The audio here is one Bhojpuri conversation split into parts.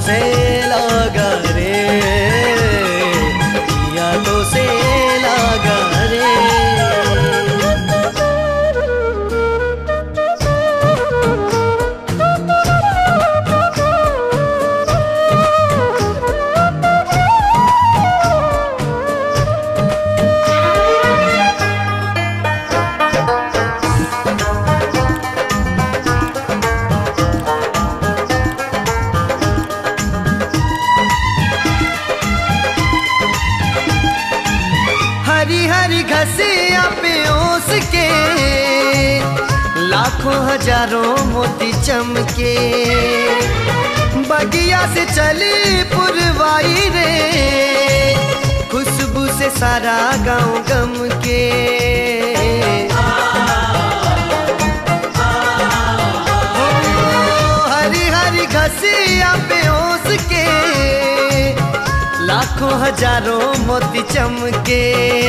से लगा रे जिया तो से लगा रे हरी हरी घसिया पे ओस के लाखों हजारों मोती चमके बगिया से चली पुरवाई रे खुशबू से सारा गांव गम के ओ, हरी हरी घसिया पे ओस के लाखों हजारों मोती चमके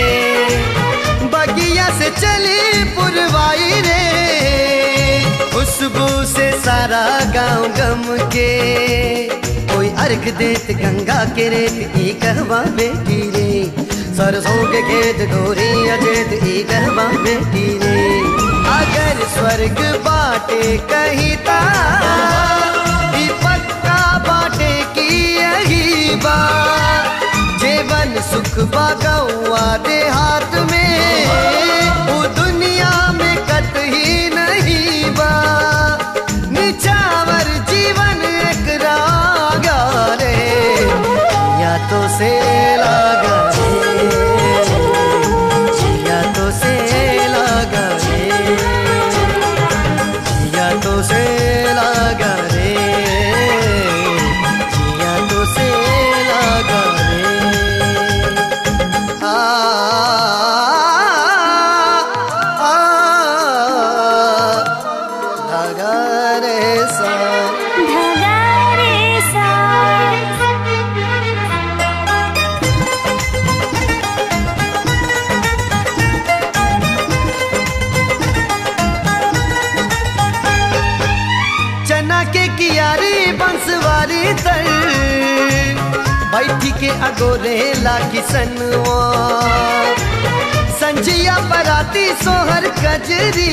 बगिया से चली पुरवाई रे खुशबू से सारा गांव गम के कोई अर्घ देत गंगा के रेत ई कहवा बेटी रे सरसों के खेत गोरी अजेत ई कहवा बेटी रे अगर स्वर्ग बाटे कहीं ता ई पक्का बाटे की यही बात जीवन सुख बागौआ देहात में वो दुनिया में कतही नहीं बा निचावर जीवन एक रागा रे या तो से लागा रे या तो से लागा रे या तो से लागा रे या तो से लागा रे आ, आ, धागा रे सा धागा रे सा चना के कियारी बंसवारी तर बैठी के अगोरे ला किसनवा संजिया पराती सोहर कजरी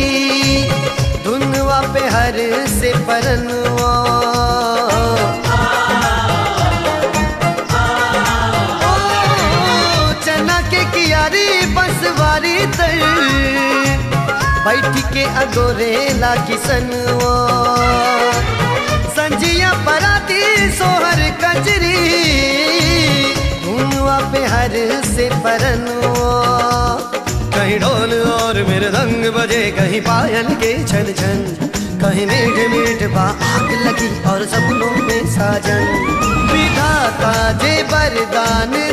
धुनवा पे हर से परनवा ओ, चना के कियारी बंसवारी तर बैठ के अगोरे ला किसनवा संजिया पराती सोहर कजरी धुनवा पे हर से परनवा कहीं ढोल और मेरे रंग बजे कहीं पायल के छन छन कहीं मीठ मीठ बा आग लगी और सपनों में साजन विधाता जे वरदान